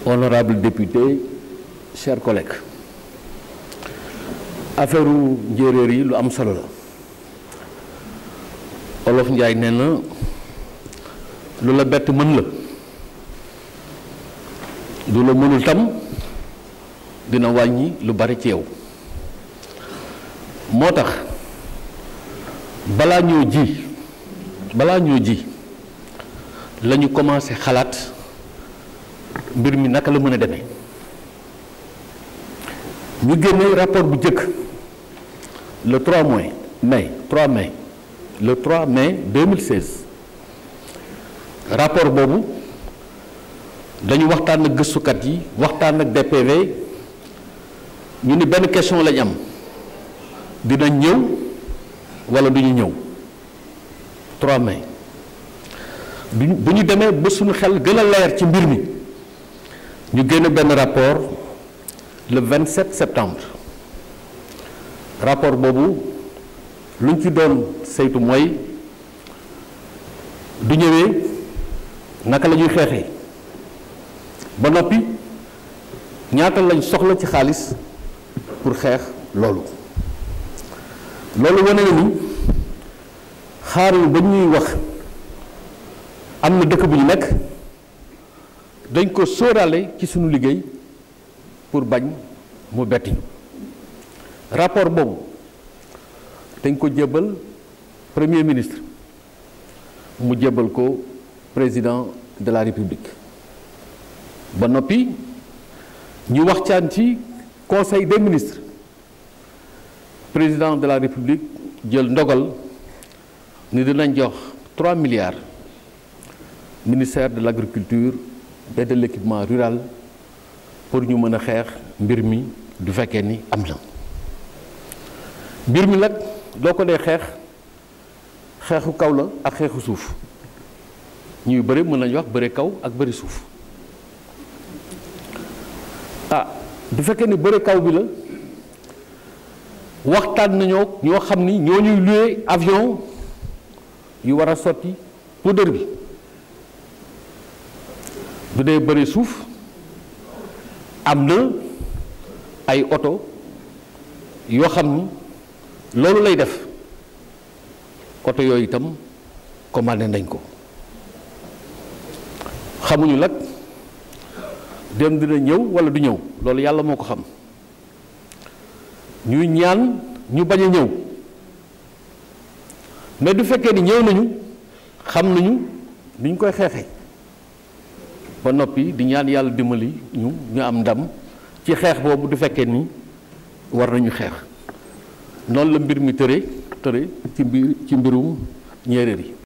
honorables députés chers collègues affaire njéeréer yi lu am solo la olof njaay nee na lu la bett mën la lu la mënul tam dina wàññi lu bari ci yow moo tax balaa ñoo ji balaa ñoo ji la ñu commencé xalaat mbir mi naka la mën a demee ñu génne rapport bu njëkk le 3 mai mai 3 mai le 3 mai 2016 rapport boobu dañu waxtaan ak gëstukat yi waxtaan ak DPV ñu ni benn question lañ am dina ñëw wala du ñu ñëw 3 mai bu ñu demee ba suñu xel gën a leer ci mbir mi ñu génne benn rapport le 27 septembre rapport boobu lu ñu ci doon saytu mooy du ñëwee naka la ñuy xeexee ba noppi ñaata lañ soxla ci xaalis pour xeex loolu loolu wane na ni xaaruñu ba ñuy wax am na dëkk bu ñu nekk dañ ko sóoraale ci suñu liggéey pour bañ mu betti ñu rapport boobu dañ ko jébbal premier ministre mu jébbal ko président de la république ba noppi ñu waxtaan ci conseil des ministres président de la république jël ndogal ni dinañ jox 3 milliards ministère de l'agriculture et de l'équipement rural pour ñu mën a xeex mbir mi du fekkee ni am na mbir mi nag doo ko dee xeex xeexu kaw la ak xeexu suuf ñuy bëri mën nañu wax bëri kaw ak bëri suuf ah du fekkee ni bëri kaw bi la waxtaan nañoo ñoo xam ni ñoo ñuy loué avion yu war a sotti poudre bi bu dee bëri suuf am na ay oto yoo xam ni loolu lay def oto yooyu itam commandé nañ ko xamuñu nag dem dina ñëw walla du ñëw loolu yàlla moo ko xam ñuy ñaan ñu bañ a ñëw mais du fekkee ni ñëw nañu xam nañu ni ñu koy xeexee ba noppi di ñaan yàlla dimbali ñu ñu am ndam ci xeex boobu du fekkee ni war nañu xeex noonu la mbir mi tëre tëre ci mbir ci mbirum njéeréer yi